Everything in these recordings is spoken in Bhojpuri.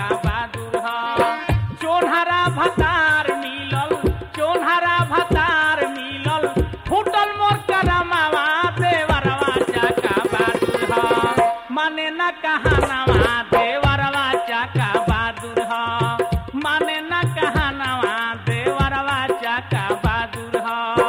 चाका बहादुर ह चोनहरा भतार मिलल चोनहरा भतार मिलल फूटल मोर करमावा देवरवा चाका बहादुर ह माने न कहानवा देवरवा चाका बहादुर ह माने न कहानवा देवरवा चाका बहादुर ह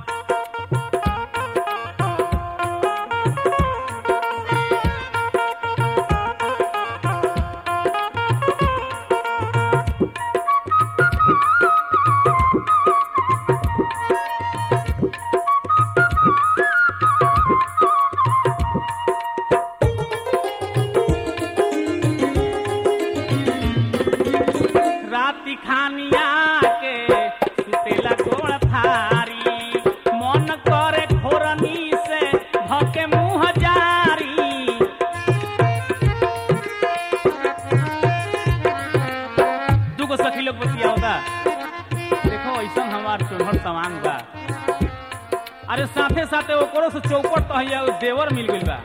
राति खानिया के सुतेला गोड़ थारी मन करे खोरनी से धके मुंह जारी दूगो सखी लोग बतिया होगा देखो ऐसा हमार चोहर सामान बा अरे साथे साथे ओकरो से चौपट तो है देवर मिल गइल बा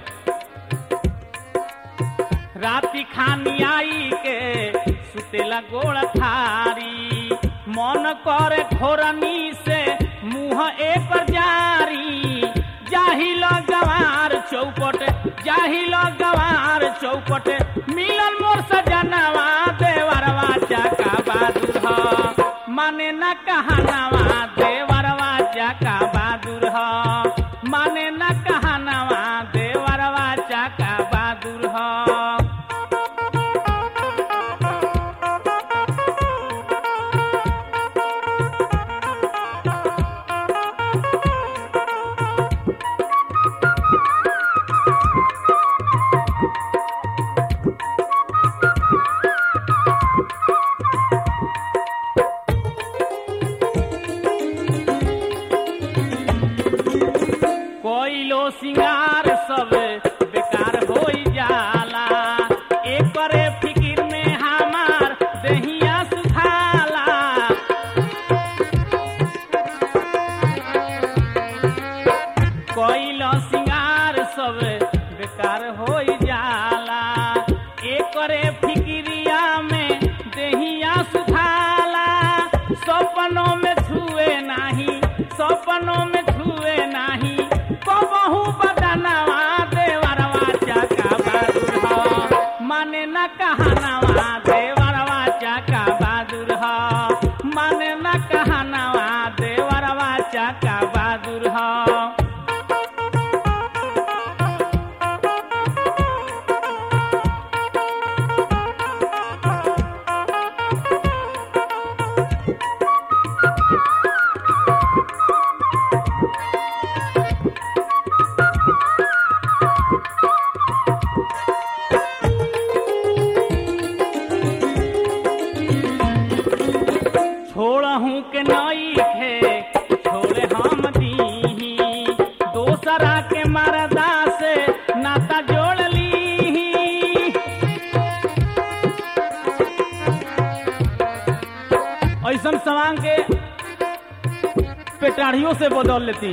राति खानी आई के सुतेला गोड़ थारी मन करे घोरनी से मुंह एक जारी जाहिल गवार चौपट जाहिल गवार चौपट मिलन मोर सजनवा देवरवा चाका बहादुर ह माने न कहानवा देवरवा चाका बहादुर ह माने न कहानवा देवरवा चाका बहादुर ह कोइलो सिंगार सब बेकार हो जाला एकरे फिकिर में हमार दहिया सुखाला कोइलो सिंगार सब बेकार हो जाला एकरे फिकिरिया में दहिया सुखाला सपनों में छुए नाही सपनों में छुए नाही कबहू बदनवा देवरवा चाका बहादुर ह माने न कहानवा देवरवा चाका बहादुर ह माने न कहानवा देवरवा चाका बहादुर ह छोड़हू के नई खे छोड़े हम दीही दोसरा के मरदा से नाता जोड़ ली ऐसन सवांग के पेटाढ़ियों से बदल लेती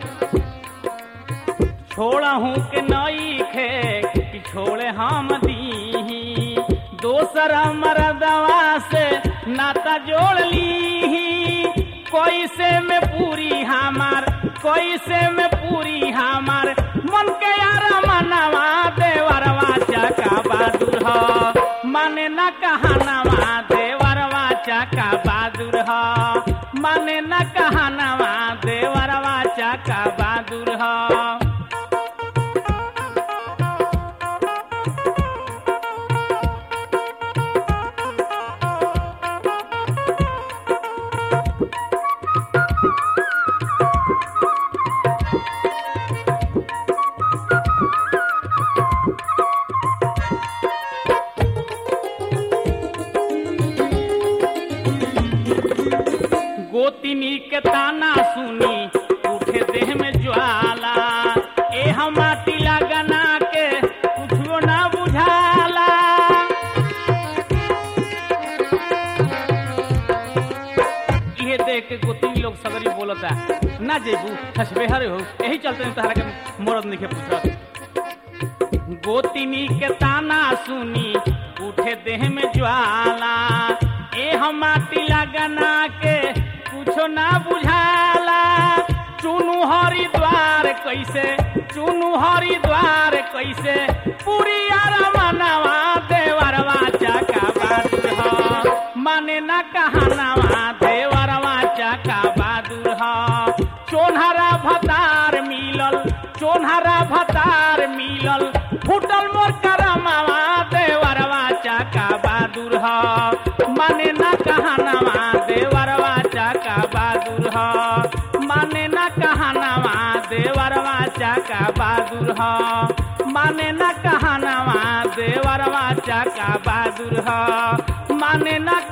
छोड़हू के नई खे कि छोड़े हम दीही दोसर मरदवा से नाता जोड़ ली कोई से में पूरी हमार कोई से में पूरी हमार मन के यार मनवा देवरवा चाका बहादुर ह माने न कहानवा देवरवा चाका बहादुर ह माने न कहानवा देवरवा चाका बहादुर ह गोतिनी के ताना सुनी उठे देह में ज्वाला ए हम माटी लगना के कुछो ना बुझाला इहे देख के गोतिनी लोग सगरी बोलता ना जेबू खसबेहर हो यही चलते तहरा के मरद नहीं पूछत गोतिनी के ताना सुनी उठ उठे देह में ज्वाला ए हम माटी लगना के कुछो ना बुझाला चुनु हरिद्वार कैसे चुनु हरिद्वार कैसे पूरी मनवा देवरवा चका बहादुर ह माने ना कहनावा देवरवा चका बहादुर ह चोनहरा भतार मिलल चोनहरा भतार मिलल फुटल मोर करमावा देवरवा चका बहादुर ह माने ना कहनावा देवरवा चका बहादुर ह माने ना कहनावा देवरवा चका बहादुर ह माने ना कहनावा देवरवा चका बहादुर ह माने ना